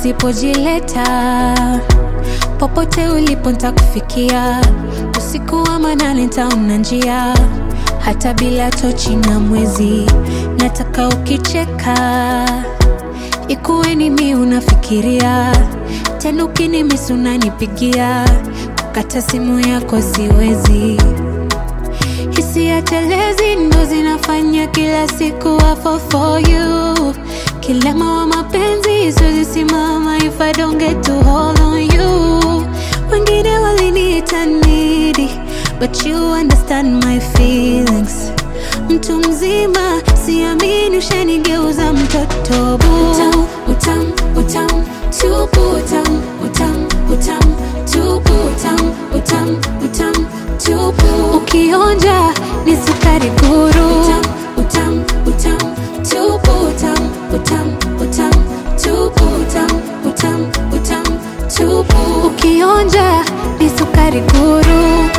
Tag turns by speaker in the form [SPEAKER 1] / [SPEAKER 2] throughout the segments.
[SPEAKER 1] usipojileta popote ulipo ntakufikia usiku wa manane ntaona njia hata bila tochi na mwezi nataka ukicheka ikuwe ni mi unafikiria tena ukinimisi unanipigia kukata simu yako siwezi hisia telezi ndo zinafanya kila siku wafo for you kilema wa mapenzi siwezi simama if I don't get to hold on you wengine waliniita needy but you understand my feelings mtu mzima siamini ushanigeuza mtoto bu utam, utam, utam, tupu utam, utam, utam, tupu utam, utam, utam, tupu ukionja ni sukari guru utam, utam, utam, tupu utam, utam, utam, tupu utam, utam, utam, tupu ukionja ni sukari guru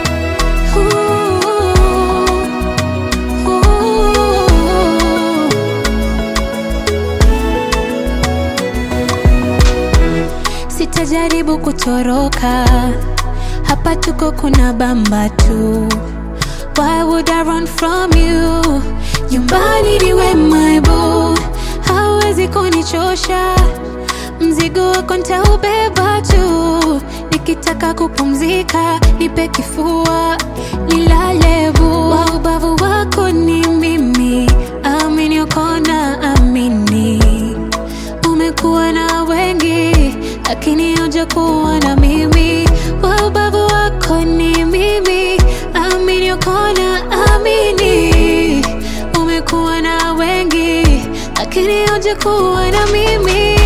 [SPEAKER 1] sitajaribu kutoroka hapa tuko kuna bamba tu why would I run from you nyumbani niwe my boo hawezi kunichosha mzigo wako ntaubeba tu nikitaka kupumzika nipe kifua nilale bu wa ubavu wako ni mimi amini ukona amini umekuwa na wengi lakini hoja kuwa na mimi wa ubavu wako ni mimi amini ukona amini umekuwa na wengi lakini hoja kuwa na mimi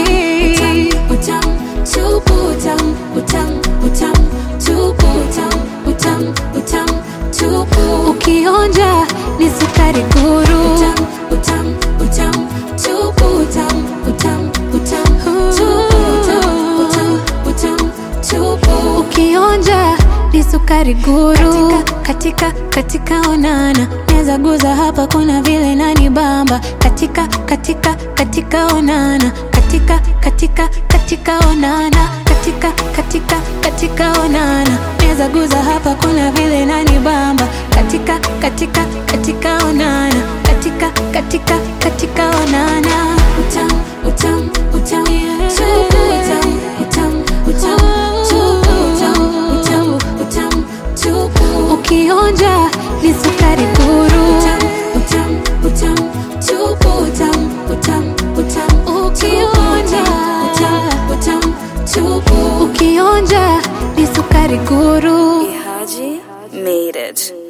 [SPEAKER 1] utam, utam, tupu utam, utam, utam, tupu utam, utam, utam, tupu ukionja ni sukari guru utam, utam, utam, tupu utam, utam, utam, tupu utam, utam, utam, tupu ukionja ni sukari guru katika, katika, katika onana neza guza hapa kuna vile nani bamba katika, katika, katika onana katika, katika, katika onana katika, katika, katika onana neza guza hapa kuna vile nani bamba katika, katika, katika onana katika, katika, katika onana utam, utam, utam, tupu utam, utam, utam, tupu utam, utam, utam, tupu ukionja ni sukari guru utam, utam, utam, tupu utam, utam, utam, ukionja utam, utam, tupu ukionja ni sukari guru
[SPEAKER 2] Ihaji made it.